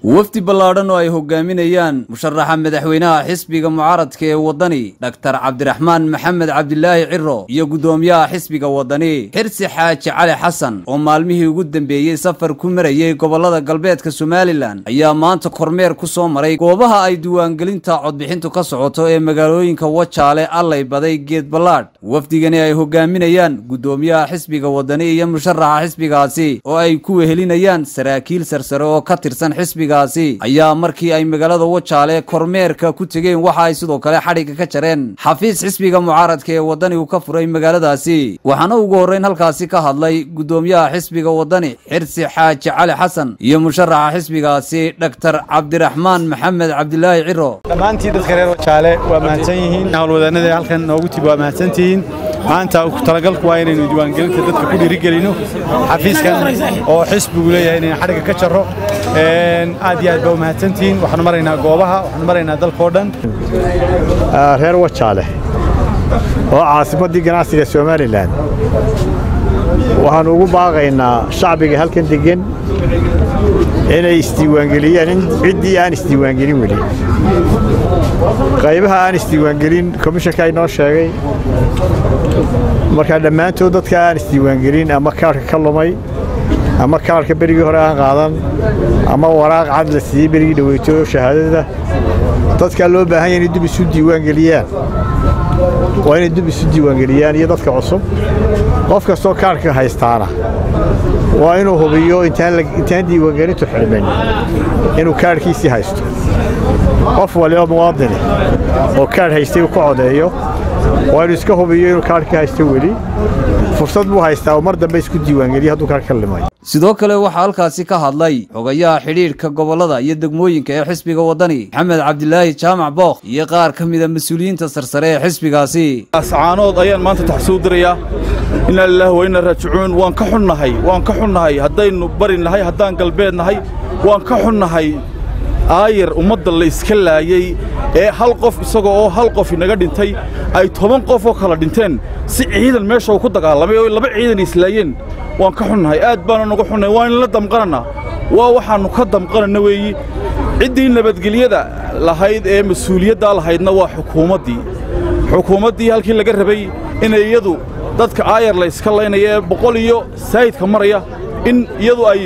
wafdi ballaadhan oo ay hogaaminayaan musharaxa madaxweynaha xisbiga mucaaradka ee waddani dhaktar cabdiraxmaan maxamed cabdilaahi ciro iyo guddoomiyaha xisbiga waddani xirsi xaaji cali xasan oo maalmihii ugu dambeeyey safar ku marayey gobollada galbeedka somalilan ayaa maanta kormeer ku soo maray goobaha ay diiwaangelinta codbixintu ka socoto ee magaalooyinka wajaale allay baday geed ballaadh wafdigani ay hogaaminayaan guddoomiyaha xisbiga waddani iyo musharaxa xisbigaasi oo ay ku wehelinayaan saraakiil sarsare oo ka tirsan xisbigaasi ayaa markii ay magaalada wajaale kormeerka ku tegeen waxa ay sidoo kale xadhigga ka jareen xafiis xisbiga mucaaradka ee waddani uu ka furay magaaladaasi waxaana ugu horreyn halkaasi ka hadlay guddoomiyaha xisbiga waddani xirsi xaaji cali xasan iyo musharaxa xisbigaasi dhaktar cabdiraxmaan maxamed cabdilaahi ciro dhammaantii dadka reer wajaale waa mahadsan yihiin howlwadaanada halkan noogu tib waa mahadsantihiin maanta talagalku waa inaynu diiwaangelinta dadka ku dhiirigelino xafiiskan oo xisbigu leeyahay inaynu xadhigga ka jarro aad iyo aad baa u mahadsantihiin waxaanu maraynaa goobaha waxaanu maraynaa dalkao dhan reer wajaale oo caasimaddii ganacsiga somalilan waxaannu ugu baaqaynaa shacbiga halkan deggan inay isdiiwaangeliyaan ciddii aan isdiiwaangelin weli qaybaha aan isdiiwaangelin komishanka inoo sheegay markaa dhammaantood dadka aan isdiiwaangelin ama kaarhka ka lumay ama kaarhka berigii hore aan qaadan ama waraaq cad la siiyey berigii dhaweyto shahaadada dadkaa loo baahan ya inay dub isu diiwaangeliyaan waa inay dub isu diiwaangeliyaan iyo dadka cusub qof kastoo kaarhka haystaana waa inuu hubiyo intaan diiwaangelintu xidhmin inuu kaarhkiisii haysto qof waliba muwaadini oo kaarh haystay uu ka codeeyo waa inuu iska hubiyo inuu kaarhkii haysto weli fursad buu haystaa oo mar dambe isku diiwaangeliya hadduu kaarh ka limay sidoo kale waxaa halkaasi ka hadlay xogayaha xidhiidhka gobollada iyo degmooyinka ee xisbiga waddani maxamed cabdilaahi jaamac bookh iyo qaar ka mida mas-uuliyiinta sarsare ee xisbigaasi ascaanood ayaan maanta taxsuu dirayaa inaa lilaahi wa inna raajicuun waan ka xunnahay waan ka xunnahay haddaynu bari nahay haddaan galbeed nahay waan ka xunnahay aayar ummadda la iska laayey ee hal qof isagoo oo hal qof inaga dhintay ay toban qof oo kala dhinteen si ciidan meesha uu ku dagaalamay oo laba ciidan islaayeen waan ka xunnahay aad baana nuga xunnahay waa inla damqanannaa waa waxaannu ka damqananna weeyi ciddii nabadgelyada lahayd ee mas-uuliyaddaa lahaydna waa xukuumaddii xukuumaddii halkii laga rabay inay iyadu dadka aayar la iska laynaya ee boqol iyo saayidka maraya in iyadu ay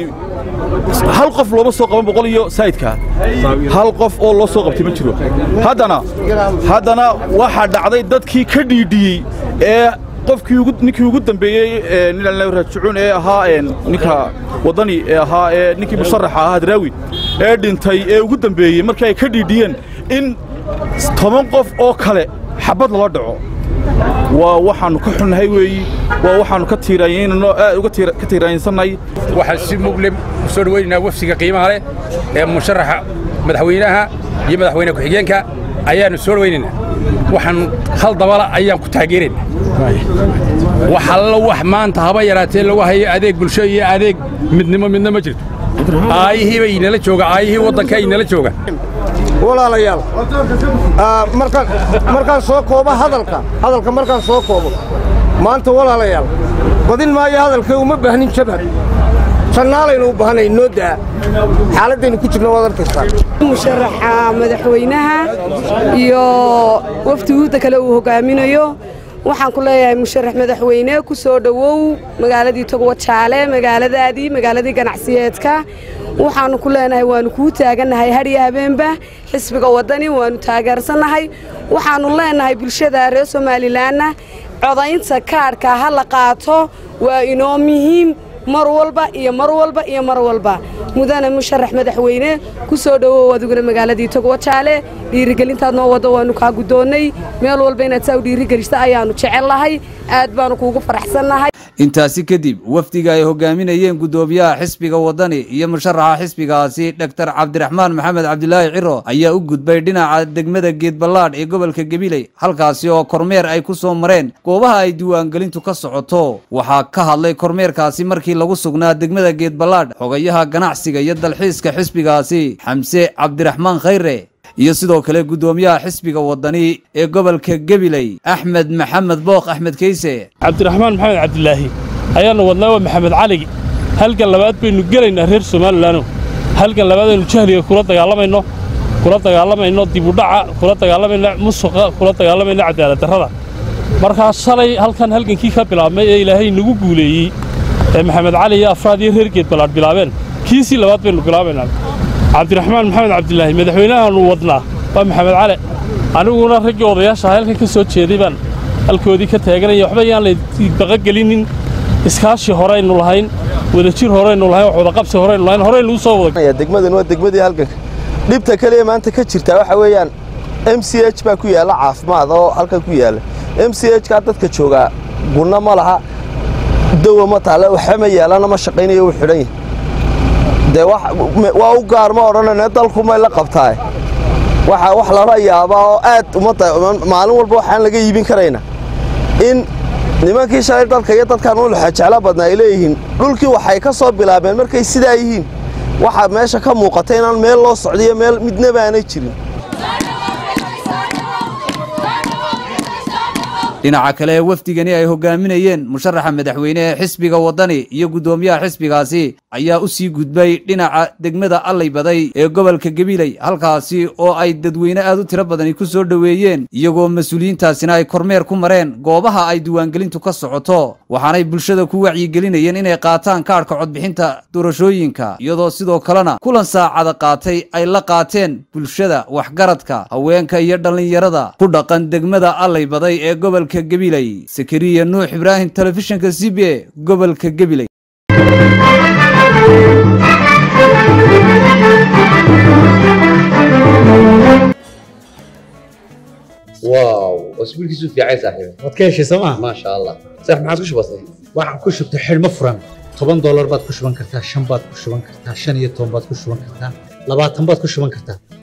hal qof looma soo qaban boqol iyo saayidkaa hal qof oo loo soo qabtay ma jiro haddana haddana waxaa dhacday dadkii ka dhiidhiyey ee qofkii ninkii ugu dambeeyey ninalna raajicuun ee ahaa ninka waddani ee ahaa ee ninkii musharaxa ahaa hadraawi ee dhintay ee ugu dambeeyey markii ay ka dhiidhiyeen in toban qof oo kale xabbad lala dhaco waa waxaannu ka xunnahay weeyi waa waxaannu ka tiiraanyaynano aad uga ka tiiraanyansannahay waxaan si muglem u soo dhawaynaynaa wafsiga qiimaha leh ee musharaxa madaxweynaha iyo madaxweyne ku-xigeenka ayaannu soo dhawaynaynaa waxaan hal dabala ayaan ku taageeraynaa wax allo wax maanta haba yaraatee lagu hayo adeeg bulsho iyo adeeg midnimo midna ma jirto aayihii bay inala jooga aayihii waddanka inala jooga walaalayaal markaan soo koobo hadalka hadalka markaan soo koobo maanta walaalayaal badin maayo hadalka uma baahnin jabhad jannaalaynu u baahanayn noo daa xaaladdaynu ku jirna waad arkaysaa musharaxa madaxweynaha iyo wafdiguudda kale uu hogaaminayo waxaan ku leeyahay musharax madaxweyne ku soo dhowow magaaladii togwajaale magaaladaadii magaaladii ganacsiyeedka waxaannu ku leenahay waannu kuu taagannahay hadhiyo habeenba xisbiga waddani waannu taageersannahay waxaannu leenahay bulshada reer somalilanna codaynta kaadhka ha la qaato waa inoo muhiim mar walba iyo mar walba iyo mar walba mudane musharax madaxweyne ku soo dhowow adiguna magaaladii togwajaale dhiirigelintaad noo waddo waannu kaa guddoonnay meel walba inaad saa u dhiirigelista ayaannu jecel lahay aad baannu kuugu faraxsannahay intaasi kadib wafdiga ay hogaaminayeen guddoomiyaha xisbiga waddani iyo musharaxa xisbigaasi dhaktar cabdiraxmaan maxamed cabdilaahi ciro ayaa u gudbay dhinaca degmada geedballaadh ee gobolka gabiley halkaasi oo kormeer ay ku soo mareen goobaha ay diiwaangelintu ka socoto waxaa ka hadlay kormeerkaasi markii lagu sugnaa degmada geedballaadh xogayaha ganacsiga iyo dalxiiska xisbigaasi xamse cabdiraxmaan khayre iyo sidoo kale guddoomiyaha xisbiga waddani ee gobolka gabiley axmed maxamed bookh axmed keyse cabdiraxmaan maxamed cabdilaahi ayaannu wadnaa waa maxamed cali halgan labaad baynu gelaynaa reer somalilanno halgan labaadaynu jahliga kula dagaalamayno kula dagaalamayno dibudhaca kula dagaalamayno musuqa kula dagaalamayno cadaaladdarrada markaa shalay halkan halgankii ka bilaabmay ee ilaahay nagu guuleeyey ee maxamed cali iyo afraad iyo reer geed ballaadh bilaabeen kiisii labaad baynu bilaabaynaa cabdiraxmaan maxamed cabdilaahi madaxweynahaanu wadnaa waa maxamed cali aniguna raggii odayaasha halkan ka soo jeeday baan halkoodii ka taaganaya waxba yaan laybaqagelinin iskaashi horaynu lahayn wadajir horaynu lahayn wax wadaqabsi horaynu lahayn horaynu u soo wada degmadan waa degmadii halganka dhibta kaliya maanta ka jirta waxa weeyaan m c h baa ku yaalla caafimaad oo halkan ku yaalla m c h kaa dadka joogaa gunno ma laha dawa ma taale waxba ma yaalana ma shaqaynayo wuu xidhan yahay dee waa u gaar ma odhanayna dalku may la qabtaa waxa wax lala yaabaa oo aad ummadda maalin walba waxaan laga iibin karayna in nimankii shalay dalka iyo dadkan u jeclo badnaa ay leeyihiin dhulkii waxay ka soo bilaabeen markay sidaa yihiin waxaa meesha ka muuqata inaan meel loo socdiyo meel midnaba aanay jirin dhinaca kale ee wafdigani ay hogaaminayeen musharaxa madaxweyne ee xisbiga waddani iyo guddoomiyaha xisbigaasi ayaa u sii gudbay dhinaca degmada allay baday ee gobolka gabiley halkaasi oo ay dadweyne aad u tiro badani ku soo dhoweeyeen iyagoo mas-uuliyiintaasina ay kormeer ku mareen goobaha ay diiwaangelintu ka socoto waxaanay bulshada ku wacyigelinayeen inay qaataan kaadhka codbixinta doorashooyinka iyadoo sidoo kalena kulan saacada qaatay ay la qaateen bulshada waxgaradka haweenka iyo dhallinyarada ku dhaqan degmada allay baday ee gobolka gabiley sakariya nuux ibraahim telefishinka c b e gobolka gabiley واو اسبوع كيسو في عايز صاحبي waad ka heshay sooma ما شاء الله صح ما عادش بسيط waxaan ku shubtay xidhmo furan toban doolar baad ku shuban kartaa shan baad ku shuban kartaa shan iyo toban baad ku shuban kartaa labaatan baad ku shuban kartaa